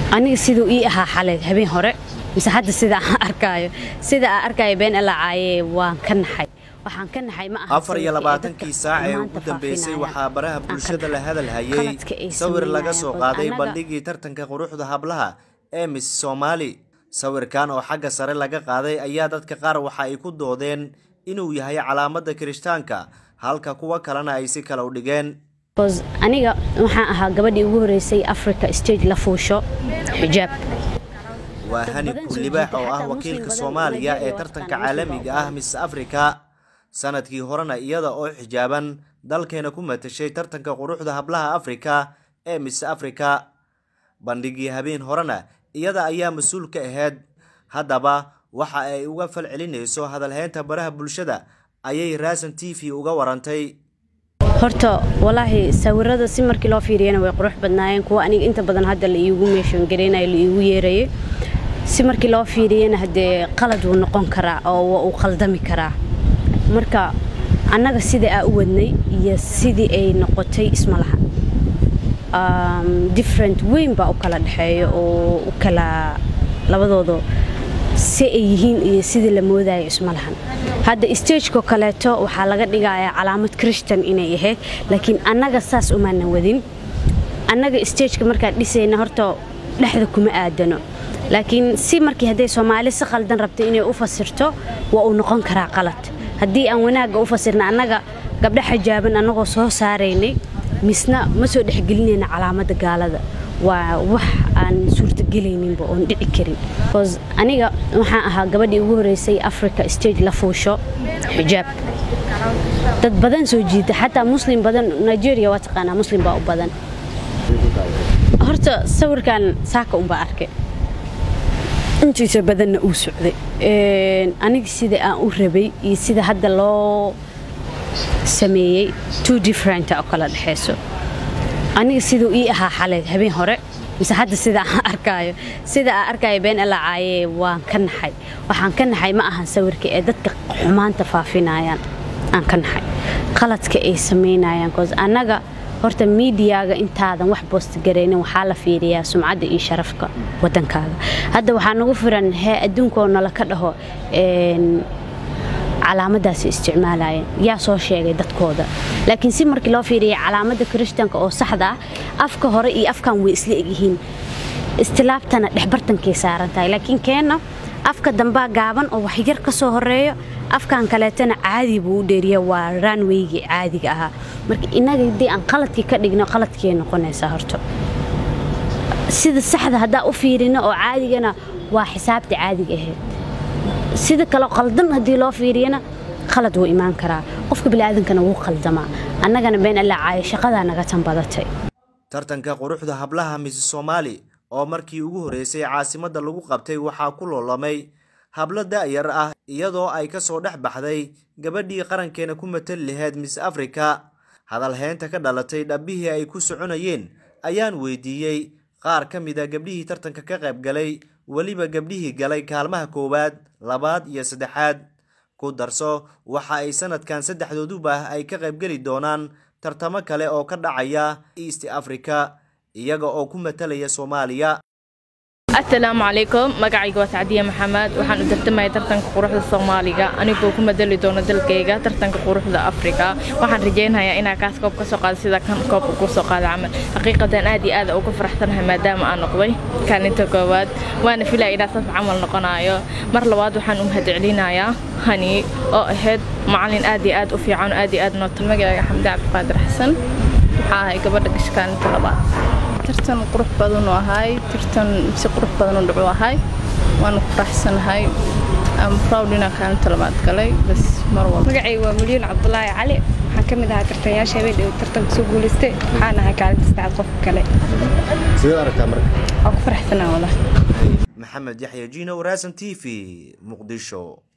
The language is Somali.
aniga siduu ii ahaa xalay habeen hore mise hadda sida aan arkaayo sida aan arkaayo been alacaaye waan ka naxay waxaan ka naxay ma aha afar iyo labaatankii saac ee ugu dambeysay waxaa baraha bulshada la hadal hayay sawir laga soo qaaday bandhigii tartanka quruxda hablaha ee miss soomaali sawirkan oo xagga sare laga qaaday ayaa dadka qaar waxa ay ku doodeen inuu yahay calaamadda kirishtaanka halka kuwa kalena ay si kale u dhigeen aniga waxaan ahaa gabadhii ugu horeysay africa stage la fuusho xijaab waa hani kuulibaax oo ah wakiilka soomaaliya ee tartanka caalamiga ah miss africa sanadkii horena iyada oo xijaaban dalkeena ku matashay tartanka quruxda hablaha afrika ee miss africa bandhigii habeen horena iyada ayaa mas-uul ka ahayd haddaba waxa ay uga fal celinayso hadalheynta baraha bulshada ayay raasan t v uga warantay horta walaahi sawirada si markii loo fiiriyana way qurux badnaayeen kuwa aniga inta badan hadda la iigu meeshoongareynayo la iigu yeerayay si markii loo fiiriyana haddee qalad wuu noqon karaa oo waa uu qaldami karaa marka annaga sidai aa u wadnay iyo sidii ay noqotay isma laha different weyn baa u kala dhexeeya oo u kala labadooda si ay yihiin iyo sidii la moodayo isma lahan hadda stageko kaleeto waxaa laga dhigayaa calaamad christian inay ahayd laakiin annaga saas umaanan wadin annaga stageka markaan dhisayna horta dhexda kuma aadano laakiin si markii hadday soomaali si qaldan rabta inay u fasirto waa uu noqon karaa qalad haddii aan wanaagga u fasirna annaga gabdho xijaaban annagoo soo saaraynay misna ma soo dhexgelinayna calaamadda gaalada waa wax aan suurtagelayninba oon dhici karin aniga waxaan ahaa gabadhii ugu horeysay africa stage la fuusho xijaab dad badan soo jiita xataa muslim badan nigeria waa taqaanaa muslim baa u badan horta sawirkan saaka unbaa arkay intiisa badanna uu socday aniga sida aan u rabay iyo sida hadda loo sameeyey two different oo kala dhexayso aniga siduu ii ahaa xalay habeen hore mise hadda sida aan arkaayo sida aan arkaayo been alacaaye waan ka naxay waxaan ka naxay ma ahan sawirka ee dadka xumaanta faafinayaan aan ka naxay qaladka ay samaynayaan cause annaga horta miidiyaaga intaadan wax boostgaraynin waxaa la fiiriyaa sumcadda iyo sharafka wadankaaga hadda waxaa nagu firan hee adduunkaoo nala ka dhaho calaamadaasi isticmaalayeen yaa soo sheegay dadkooda laakiin si markii loo fiiriya calaamadda kirishtanka oo saxda ah afka hore iyo afkan way isla egyihiin istilaabtana dhexbartankay saaran tahay laakiin keenna afka dambaa gaaban oo waxyar ka soo horeeyo afkan kaleetana caadi buu u dheeriya waa ranweygii caadiga ahaa marka innaga haddii aan qaladkii ka dhigno qaladkay noqonaysaa horto sida saxda haddaa u fiirino oo caadigana waa xisaabta caadiga ahayd sida kale qaldan haddii loo fiiriyana qalad wuu imaan karaa qofka biniaadankana wuu qaldamaa annagana been allacaayo shaqadaa naga tan badatay tartanka quruxda hablaha misi soomaali oo markii ugu horreysay caasimadda lagu qabtay waxaa ku loolamay hablo da'yar ah iyadoo ay ka soo dhex baxday gabadhii qarankeena ku matali lahayd miss africa hadalheynta ka dhalatay dhabbihii ay ku soconayeen ayaan weydiiyey qaar ka mid a gabdhihii tartanka ka qayb galay weliba gabdhihii galay kaalmaha koowaad labaad iyo saddexaad ku darso waxa ay sanadkan saddexdooduba ay ka qaybgeli doonaan tartamo kale oo ka dhacaya east africa iyaga oo ku matalaya soomaaliya asalaamu calaykum magacayga waa sacdiye maxamed waxaan u tartamaya tartanka quruxda soomaaliga anigoo ku madali doono dalkayga tartanka quruxda afrika waxaan rajaynayaa inaa kaas koob ka soo qaado sida kan koobka ku soo qaada camal xaqiiqadan aad iyo aad ugu faraxsanahay maadaama aan noqday kaalinta koowaad waana filaya inaa saas camal noqonayo mar labaad waxaan u mahadcelinayaa hani oo ahayd macalin aad iyo aad u fiican aad iyo aad noota magacayga xamdi cabdiqaadir xasan waxaa ahay gabadha gasha kaalinta labaad tartan qurux badan u ahay tartan si qurux badan u dhacu ahay waana ku faraxsanahay am proud inaan kaalinta labaad galay bas mar walba magacayga waa milyan cabdulaahi cali waxaan ka mid ahaa tartanyaasha habeen tartanka soo guulaystay waxaan ahay kaalinta saddexaad qofka kale sidee aragtaa marka waan ku faraxsanaa walahi maxamed yaxya jino waraasan t v muqdisho